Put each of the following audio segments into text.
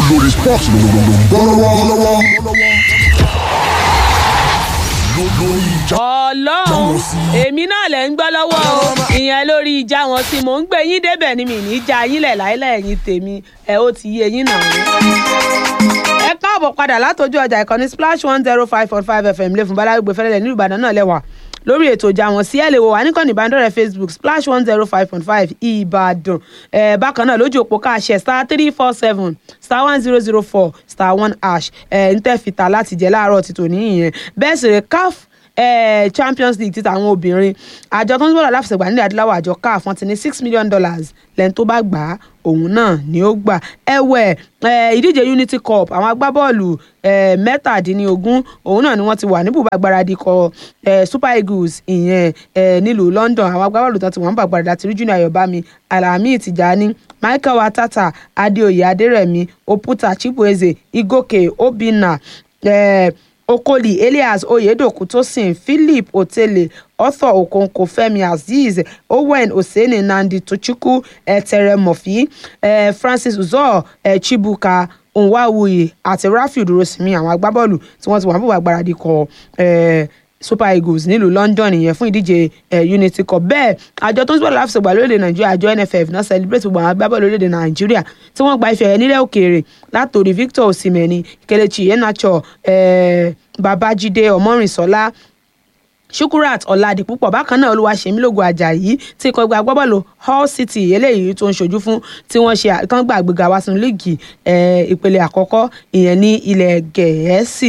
lórí sports lọ́wọ́lọ́wọ́. lórí ìjà ọlọ́run èmi náà lẹ̀ ń gbọ́ lọ́wọ́ o ìyẹn lórí ìjà wọn tí mò ń gbé yín débẹ̀ ni mi ní í já yín lẹ̀ láìlẹ̀ ẹ̀yìn tèmi ẹ̀ ó ti yé yín náà. ẹ káàbọ̀ padà látọjú ọjà ìkànnì splash one zero five point five fm lè fún balárùgbé fẹ́lẹ́lẹ̀ nílùú ìbàdàn náà lẹ́wà lórí ètò ìjà wọn sí ẹ lè wò wá níkànnì ìbánidọ́rẹ̀ẹ́ facebook splash one zero five point five ìbàdàn ẹ bákan náà lójú òpó káàṣẹ star three four seven star one zero zero four star one hash ẹ ń tẹ́ fìtà láti jẹ láàárọ̀ ti tòní ìyẹn bẹ́ẹ̀ sì rẹ̀ caf eh, champions league títa àwọn obìnrin àjọ tó ń bọ̀dọ̀ láfẹsẹ̀gbà nílẹ̀ adúláwọ̀ àjọ caf wọ́n ti ní six million dollars lẹ́ni tó bá gbà á òun náà ni ó gbà ẹ̀wẹ̀ eh, ìdíje unity cup àwọn agbábọ́ọ̀lù eh, mẹ́tàdínlógún òun náà ni wọ́n ti wà ní bùbá gbáradì kọ eh, super eagles ìyẹn eh, nílùú london àwọn agbábọ́ọ̀lù tó ti wọ́n bá gbáradì àti ríjúnì ayọ̀bámi alami tijani michael watata adeoye aderemi oputa chibueze igoke obinna eh, okoli elias oyedoku tosin philip otele arthur okonkwo femi azeez owen oseni nandi tochukwu eteremofi eh, francis uzor eh, chibuka nwawuyi àti rafiu durosimi àwọn agbábọ́ọ̀lù tí wọ́n ti wà bùbá gbáradì kọ eh, super eagles nílùú london ìyẹn fún ìdíje eh, unity cup bẹ́ẹ̀ àjọ tó ń sọ̀rọ̀ láfìsọ̀gbà lórílẹ̀ nàìjíríà àjọ nff náà celebrate gbogbo àwọn agbábọ́ọ̀lù lórílẹ̀ nàìjíríà tí wọ́n gba ife ẹ̀yẹ nílẹ̀ òkèèrè látòrí victor osimeni kelechi iheanacho eh, babájídé ọmọrìnsọlá shukurat ọ̀làdìpúpọ̀ bákan náà olúwaṣẹ́mílògùn ajayi tí ikọ̀ ẹgbẹ́ agbábọ́ọ̀lù hull city eléyìí tó ń ṣojú fún tí wọ́n ṣe tán gbà àgbéga wá sínú líìgì ìpele àkọ́kọ́ ìyẹn ní ilẹ̀ gẹ̀ẹ́sì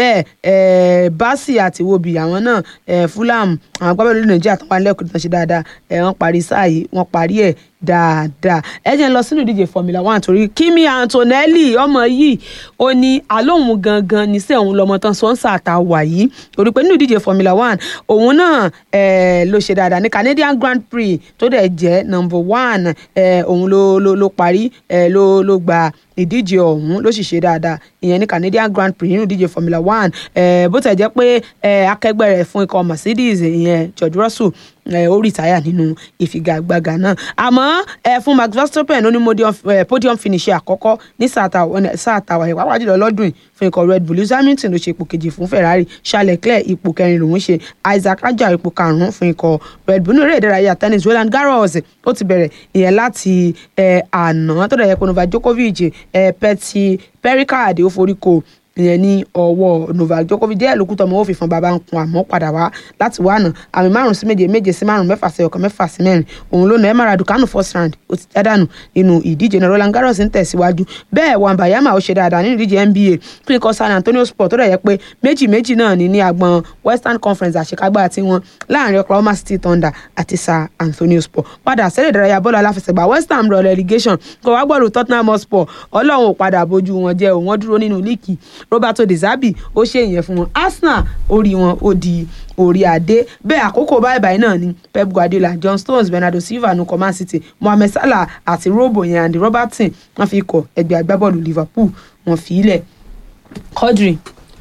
bẹ́ẹ̀ basi àti wobi àwọn náà fulham àwọn agbábọ́ọ̀lù nàìjíríà tó wà nílẹ̀ òkè tó ń ṣe dáadáa wọ́n parí sáà yìí wọ́n parí ẹ̀ dáadáa ẹ jẹ́ ń lọ sínú ìdíje formula one torí kimi antonelli ọmọ yìí ó ní alóhùn gangan níṣẹ́ òun lọ́mọ tán sọ́nsà àtàwà yìí torí pé nínú ìdíje formula one òun náà ló ṣe dáadáa ní canadian grand prix tó dẹ̀ jẹ́ number one òun ló ló ló parí ló ló gba ìdíje ọ̀hún ló sì ṣe dáadáa ìyẹn ní canadian grand prix nínú ìdíje formula one bó tẹ̀ jẹ́ pé akẹgbẹ́ rẹ̀ fún ikọ̀ mercedes ìyẹn george russell ó rìtáyà nínú ìfigagbága náà àmọ́ fún max verstappen ó ní podium finish àkọ́kọ́ ní sáà tàwa ẹ̀ pàápàá jùlọ lọ́dún yìí fún ikọ̀ red bull lewis hamilton ló ṣe ipò kejì fún ferrari charles leclerc ipò kẹrin lòún ṣe isaac raja ipò karùn-ún fún ikọ̀ red bull ní eré ìdárayá tennis roland garros ó ti bẹ̀rẹ̀ ìyẹn láti àná tó dẹ̀ yẹ kó novak djokovic pẹ̀tì pericard ó forí ko ìyẹn ní ọwọ́ novak djokovic díẹ̀ lókù tọmọ ó fi fún baba ń kun àmọ́ padà wá láti wá nà àmì márùn sí méje méje sí márùn mẹ́fà sí ọ̀kan mẹ́fà sí mẹ́rin òun ló nà ẹ́ mara dukanu first round ó ti jádànù nínú ìdíje náà roland garros ń tẹ̀síwájú bẹ́ẹ̀ wàǹbàyàmà ó ṣe dáadáa nínú ìdíje nba fún ikọ̀ san antonio sport tó dẹ̀ yẹ pé méjì méjì náà ní ní agbọn western conference àṣekágbá tiwọn láàrin oklahoma city thunder àti san antonio sport padà sẹ́lẹ̀ ìdárayá bọ́ọ̀lù aláfẹsẹ̀gbá west ham rọ relegation kò wá gbọ́dọ̀ tottenham hotspur ọlọ́run ò padà bójú wọn jẹ́ òun wọ́n dúró nínú líìkì roberto de zabi ó ṣe ìyẹn fún wọn arsenal orí wọn ó di orí adé bẹ́ẹ̀ àkókò báyìí báyìí náà ni pep guardiola john stones bernardo silva nu coman city mohammed salah àti robo yẹn andy robertson wọ́n fi kọ ẹgbẹ́ agbábọ́ọ̀lù liverpool wọ́n fi ilẹ̀ quadri.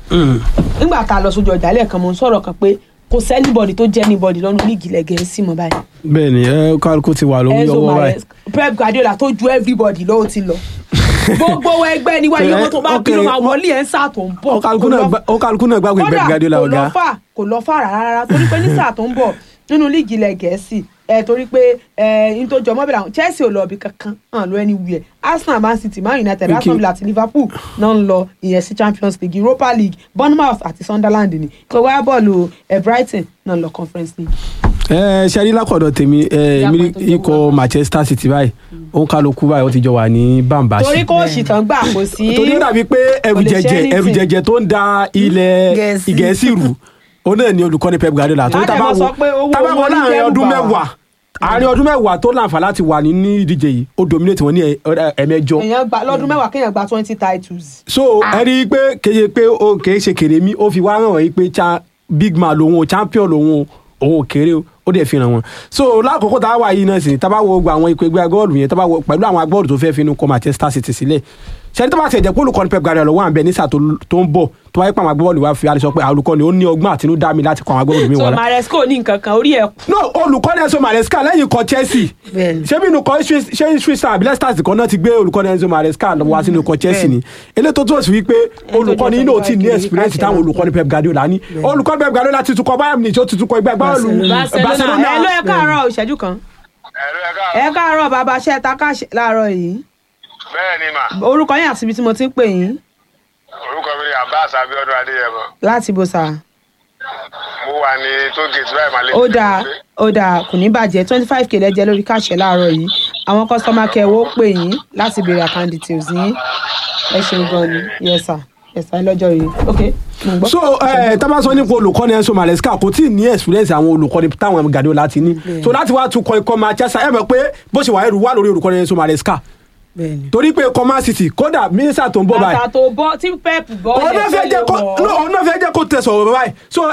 nígbà tá a lọ sójú ọjà lẹ́ẹ̀kan mo ń sọ̀rọ̀ kan pé kò sẹ́nibọ̀dì tó jẹ́ níbọ̀dì lọ́nu líìgì lẹ́gẹ̀ẹ́ sí mọ́ báyìí. bẹ́ẹ̀ni ẹ kálukú ti wà lórí Enzo ọwọ́ báyìí. Mares pep guardiola tó ju everybody lọ́wọ́ ti lọ gbogbo ẹgbẹ́ ni wáyé owó tó bá Okay, bínú máa wọlé ẹ̀ ń sáà tó ń bọ̀ Ó kálukú náà gbá- ó kálukú náà gbàgbé Pep Guardiola kò ọ̀gá. lọ fà kò lọ fà rárá torí pé ní sáà tó ń bọ̀ nínú líìgì ilẹ̀ gẹ̀ẹ́sì ẹ torí pé ẹ n tó jọ mọ́bìlà àwọn Chelsea ò lọ ibi kankan hàn lọ anywhere Arsenal Man City Man United Okay. Aston Villa àti Liverpool náà ń lọ ìyẹn sí Champions League Europa League Bournemouth àti Sunderland ni kò wá bọ́ọ̀lù ẹ Brighton náà ń lọ Conference League. ẹ ṣe rí lákọ̀dọ̀ tèmi ẹ Ìyá èmi kan tó jẹ́ ikọ̀ wọ́n. Manchester City báyìí òun kálukú báyìí ó ti jọ wà ní bàǹbà torí kóòsì tán gbà kò sí. torí ó dàbí pé ẹrù kò lè ṣe jẹjẹ ẹrù anything. jẹjẹ tó ń da ilẹ̀ Gẹ̀ẹ́sì. ìgẹ̀ẹ́sì rù òun náà ni olùkọ́ni Pep Guardiola torí Láti tá a bá máa wo sọ pé owó tá a bá wo wọn ní láàrin dẹ́rù ọdún bà wá. mẹ́wàá àárín ọdún mẹ́wàá tó láǹfà láti wà ní ní ìdíje yìí ó dominate wọn ní ẹ- ẹ- ẹ̀mẹjọ èèyàn gba lọ́dún mẹ́wàá kéèyàn gba twenty titles. so ẹ rí i pé kéye pé ó kèé ṣe kèrè mí ó fi wá hàn wọ́n yìí pé cha big man lòun o champion lòun o òun ò kéré o ó dẹ̀ fi hàn wọ́n so lákòókò tá a wà yìí náà sì tá a bá wo gba àwọn ipò ẹgbẹ́ agbọ́ọ̀lù yẹn tá a bá wo pẹ̀lú àwọn agbọ́ọ̀lù tó fẹ́ finú kọ Manchester City sílẹ̀ ṣẹ́ni tó bá ti ẹ̀jẹ̀ pé olùkọ́ni Pep Guardiola wà ń bẹ nísà tó tó ń bọ̀ tó wáyé pàmò agbábọ́ọ̀lù wa fi àlùsọ pé olùkọ́ni ó ní ọgbọ́n àtinúdá mi láti kọ́ àwọn agbábọ́ọ̀lù mi so wọ́n maresco ní nǹkan kan orí ẹ̀ kù. no olùkọ́ni Enzo Maresca lẹ́yìn ikọ̀ Chelsea Bẹ́ẹ̀ni. ṣé bí inú kọ́ ṣé Switzerland àbí Leicester kan náà ti gbé olùkọ́ni Enzo Maresca lọ wá sínú ikọ̀ Chelsea ni eléyìí tó túmọ̀ sí wípé olùkọ́ni yìí náà ti ní jẹ́ experience Barcelona. táwọn olùkọ́ni Pep Guardiola ní olùkọ́ni Pep Guardiola ti tukọ̀ Bayern Munich ó ti tukọ̀ ẹgbẹ́ agbábọ́ọ̀lù barcelona ẹ ló ẹ káàárọ̀ ìṣẹ́jú kan ẹ̀rọ ẹ̀ka ẹ káàárọ̀ bàbá ṣe ta káṣẹ láàárọ̀ yìí bẹ́ẹ̀ ni mà orúkọ yín àti ibi tí mo ti ń pè yín orúkọ mi ni Abbas Abiodun Adéyẹmọ láti bó sa mo wà ní tó gate báyìí màlẹ́ ó dáa ó dáa kò ní bàjẹ́ twenty five k lẹ́jẹ́ lórí káṣẹ láàárọ̀ yìí àwọn kọ́sọ́mà kẹwọ́ pè yín láti béèrè account details yín ẹ ṣeun gan ni yes sir yes sir lọ́jọ́ yìí ok mo ń gbọ́. so ẹ tábà sọ nípa olùkọ́ni Enzo Maresca kò tí ì ní experience àwọn olùkọ́ni táwọn Guardiola ti ní so láti wá tukọ̀ ikọ̀ Manchester ẹ mọ̀ pé bó ṣe wà ẹrù wà lórí olùkọ́ni Enzo Maresca bẹ́ẹ̀ni. torí pé ikọ̀ Man City kódà mínísà tó ń bọ̀ báyìí bàtà tó bọ́ tí pep bọ́ òun náà fẹ́ jẹ́ kó no, òun náà fẹ́ jẹ́ kó tẹ̀sọ̀ báyìí so